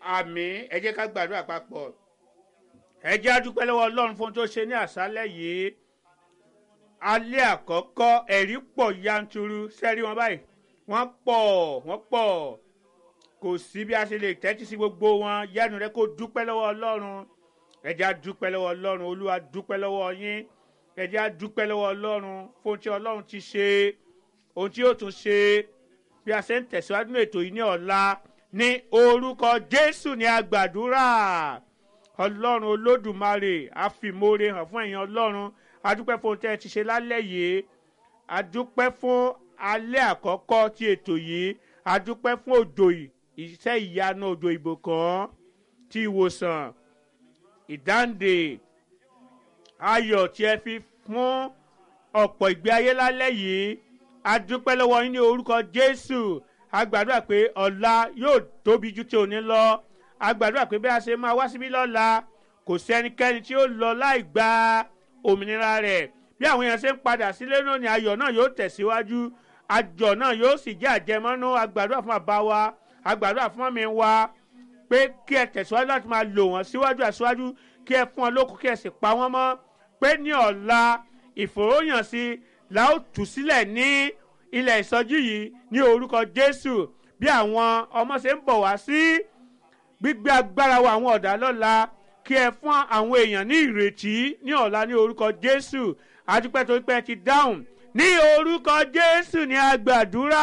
àmì ẹ jẹ́ ká gbàdúrà papọ̀ ẹ jẹ́ á dúpẹ́ lọ́wọ́ ọlọ́run fún ohun tó ṣe ní àṣálẹ̀ yìí alẹ́ àkọ́kọ́ ẹ̀rí pọ̀ yanturu sẹ́rí wọn báyìí wọ́n pọ̀ wọ́n pọ̀ kò sí bí a ṣe lè tẹ́tí sí gbogbo wọn yánu rẹ kó dúpẹ́ lọ́wọ́ ọlọ́run ẹ jẹ́ á dúpẹ́ lọ́wọ́ ọlọ́run olúwa dúpẹ́ lọ́wọ́ yín ẹ jẹ́ á dúpẹ́ lọ́wọ́ ọlọ́run fún ohun tí ọlọ́run ti ṣe ohun tí yóò tún ṣe bí a ṣe ń tẹ̀síwájú ní ètò yìí ní ọ̀la ní orúkọ jésù ní agbàdúrà ọlọ́run olódùmarè àfìmóore hàn fún ẹ̀yin ọlọ́run adúpẹ́ fún ohun tẹ́ ẹ ti ṣe lálẹ́ yìí adúpẹ́ fún alẹ́ àkọ́kọ́ ti ètò yìí adúpẹ́ fún òjò iṣẹ́ ìyanu òjò ìbùkún ti ìwòsàn ìdáǹdè ayọ̀ tí ẹ fi fún ọ̀pọ̀ ìgbé ayé lálẹ́ yìí adúpẹ́ lọ́wọ́ yín ní orúkọ jésù a gbàdúrà pé ọ̀la yóò tóbi ju ti òní lọ a gbàdúrà pé bí a ṣe máa wá síbí lọ́la kò sí ẹnikẹ́ni tí ó lọ láì gba òmìnira rẹ̀ bí àwọn èèyàn ṣe ń padà sílé náà ni ayọ̀ náà yóò tẹ̀síwájú àjọ náà yóò sì jẹ́ àjẹmọ́nú a gbàdúrà fún àbá wa a gbàdúrà fún ọmọ mi wa pé kí ẹ tẹ̀síwájú láti máa lò wọ́n síwájú àṣíwájú kí ẹ fún ọ lókun kí ẹ sì pa wọ́n mọ́ pé ní ọ̀la ìfòròyànsí la ó tú sílẹ̀ ní ilẹ̀ ìsọjí yìí ní orúkọ jésù bí àwọn ọmọ ṣe ń bọ̀ wá sí gbígbé agbára wa àwọn ọ̀dà lọ́la kí ẹ fún àwọn èèyàn ní ìrètí ní ọ̀la ní orúkọ jésù adúpẹ́ tó pẹ́ ti dáhùn ní orúkọ jésù ní agbàdúrà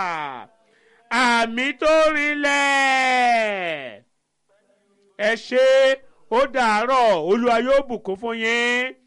àmì tó rinlẹ̀ ẹ ṣe ó dàárọ̀ olúwa yóò bùkún fún yín.